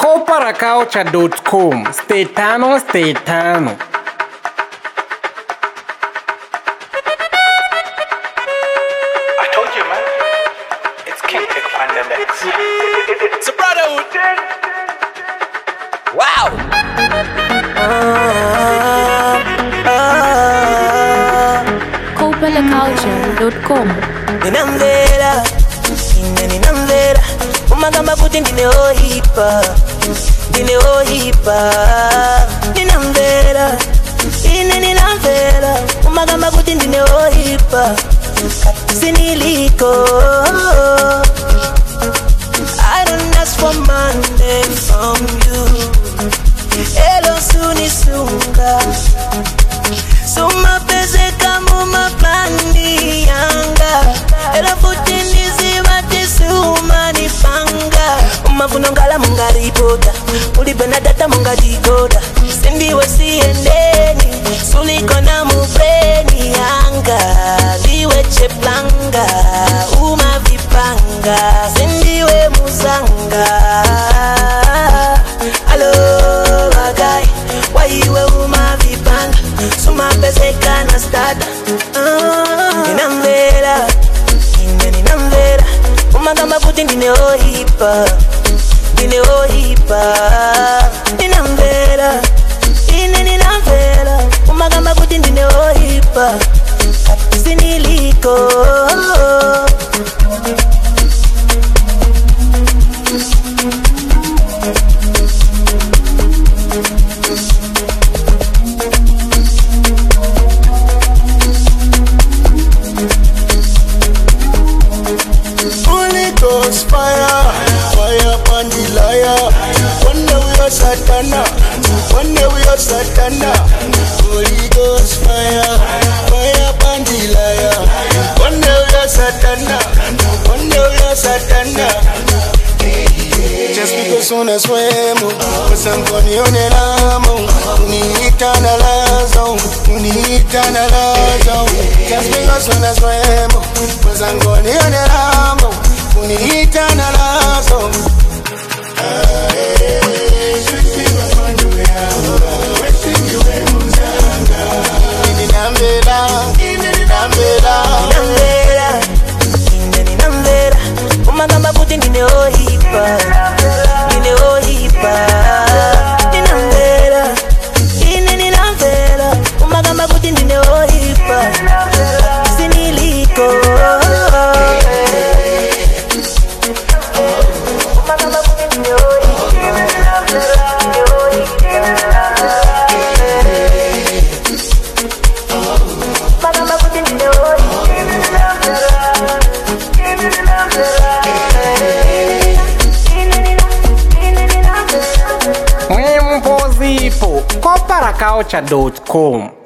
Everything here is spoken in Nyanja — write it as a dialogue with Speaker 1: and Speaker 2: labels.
Speaker 1: coparacaucha.com Stetano Stetano
Speaker 2: I told you, man. It's King Tech Pandemic. It's a brotherhood. Wow.
Speaker 3: copelaculture.com
Speaker 4: ninamvera ine ninamvera umagamba kuti ndine ohipa ndine ohipa ninamvera ine ninamvera umagamba kuti ndine ohipa siniliko I don't ask for money from you Elo sunisunga sumapezeka mumaplani yanga era futi ndizivatiseumanipanga umavunongala mungaripota ulipena data mungadikoda sindiwe siendeni sulikona mubreni yanga liwe cheplanga umavipanga sindiwe muzanga alo bagai waiwe umavipanga sumapezekana stada ninamvera ine ninamvera umagamba kuti ndine ohipa ndine ohipa ninamvera ine ninamvera umagamba kuti ndine ohipa siniliko
Speaker 5: Holy Ghost fire, fire upon the liar. One day we are Satana, one day we are Satana. Holy Ghost fire, fire upon the liar. One day we are Satana, one day we are Satana. Just because unaswemo usangonionelamo uniita na lazo uniita na lazo Just because unaswemo usangonionelamo uniita na lazo Ah, eh, Ninambela, ninambela
Speaker 4: ninamvera ine ninamvera umagamba kuti ndine ohipa ndine ohipa ninamvera ine ninamvera umagamba kuti ndine ohipa siniliko umagamba kuti ndine ohipa ndine ohipa umagamba kuti ndine
Speaker 1: Mwempozipo coparacaucha.com